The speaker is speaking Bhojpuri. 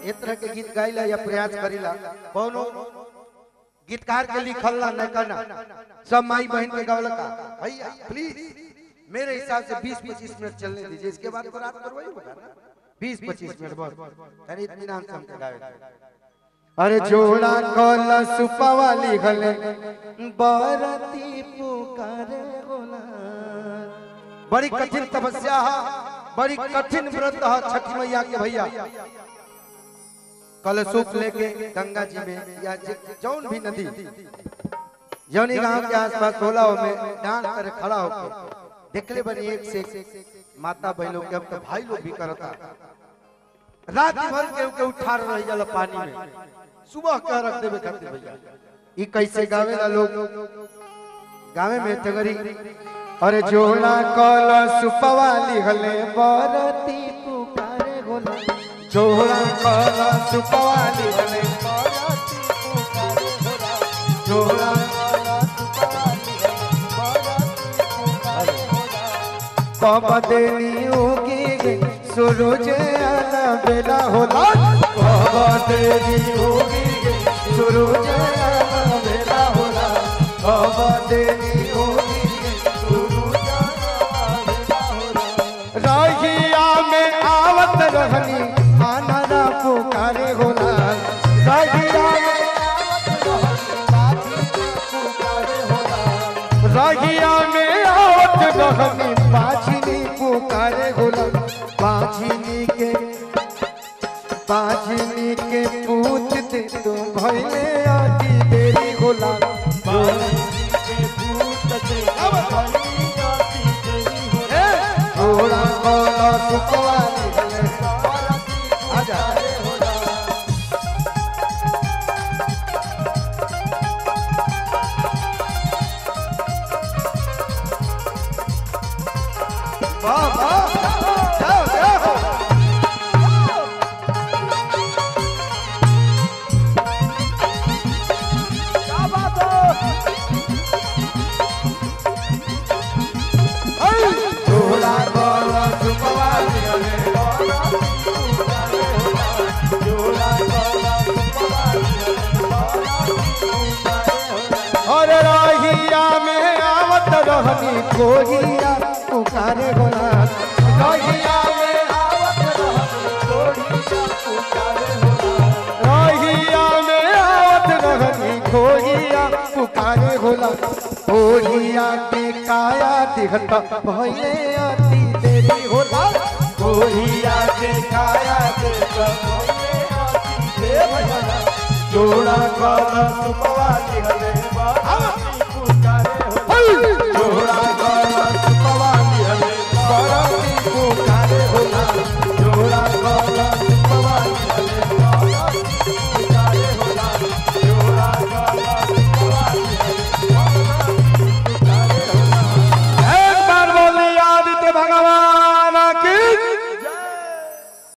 ए तरह के गीत गाइला या प्रयास करिला कौनो गीतकार के लिखल ना न करना सब माई बहन के गावला का भैया प्लीज मेरे हिसाब से 20 25 मिनट चलने दीजिए इसके बाद तो रात भर वही होगा ना 20 25 मिनट बस अरे इत्मीनान से हमके गावे दे। अरे जोड़ा कला सुपवा लिखले बरती पुकारे गोला बड़ी कठिन तपस्या है बड़ी कठिन व्रत है छठी मैया के भैया कलशुप लेके गंगा जी में या जे- जौन भी नदी जौनी गांव के आसपास होला में डांस करे खड़ा होके देखले बनी एक से एक माता बहनों के अब तो भाई लोग भी करता रात भर के के उठा रह जाला पानी में सुबह के रख देवे खातिर भैया ई कैसे गावेला लोग गावे में टगरी अरे जोड़ा कला सुपवा लिखले बरती पुकारे गोला जोड़ा कला सुपवा लिखले बरती पुकारे गोला जोड़ा कला सुपवा लिखले बरती पुकारे गोला कब देनी होगी गे सूरज आना बेला होला कब देनी होगी गे सूरज आना बेला होला कब देनी होगी गे सूरज आना बेला होला रहिया में आवत रहनी आनरा पुकारे होला रहिया में आवत रहनी बाजी पुकारे होला रहिया में आवत रहनी बाजिनी पुकारे होला बाजिनी के बाजिनी के पूछ दे तो भइले आदि देरी होला बाजिनी के पूछ दे तो भइले आदि देरी होला थोड़ा बोला सुखवा निकले आजा वाह वाह जाओ जाओ क्या बात है थोड़ा बोला सुखवा निकले और रहिया में आवत रहनी कोहिया पुकारे होला रहिया में आवत रहनी कोहिया पुकारे होला रहिया में आवत रहनी कोहिया पुकारे होला कोहिया के काया दिखता भइले अति देरी होला कोहिया के काया दिखता भइले अति देरी होला जोड़ा कला सुपवा निकले